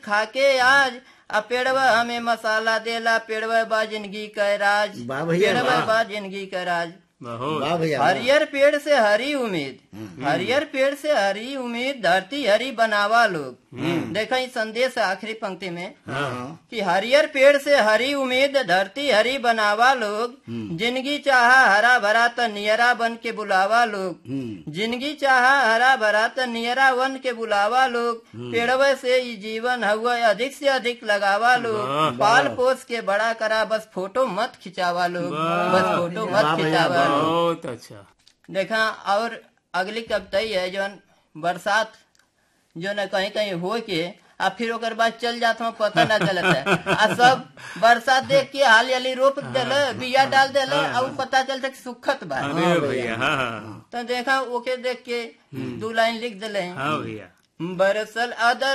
खाके आज आ पेड़वा हमें मसाला देला पेड़वा बा जिंदगी का राज वाह भैया, पेड़वा वाह। बा जिंदगी का राज बहुत वाह भैया वाह। हरियर पेड़ से हरी उम्मीद हरियर पेड़ से हरी उम्मीद धरती हरी बनावा लोग देखा ई संदेश है आखिरी पंक्ति में हाँ कि हरियर पेड़ से हरी उम्मीद धरती हरी बनावा लोग जिंदगी चाहा हरा भरा त नियरा बन के बुलावा लोग हम्म, जिंदगी चाहा हरा भरा त नियरा बन के बुलावा लोग पेड़वे से ई जीवन हुआ अधिक से अधिक लगावा लोग पाल पोस के बड़ा करा बस फोटो मत खिंचावा लोग बस फोटो मत वाह भैया, खिंचावा लोग बहुत अच्छा देखा और अगली कविता ही है जौन बरसात जो न कहीं कहीं हो के आ फिर ओकर बाद चल जात हूँ पता ना चलत है आ सब बरसात देख के हाली हाली रोप देले बिया डाल देले आ उ पता चलता कि सुखत बा अरे भैया हाँ हाँ तो देखा ओके देख के दू लाइन लिख देले हाँ भैया बरसल अदर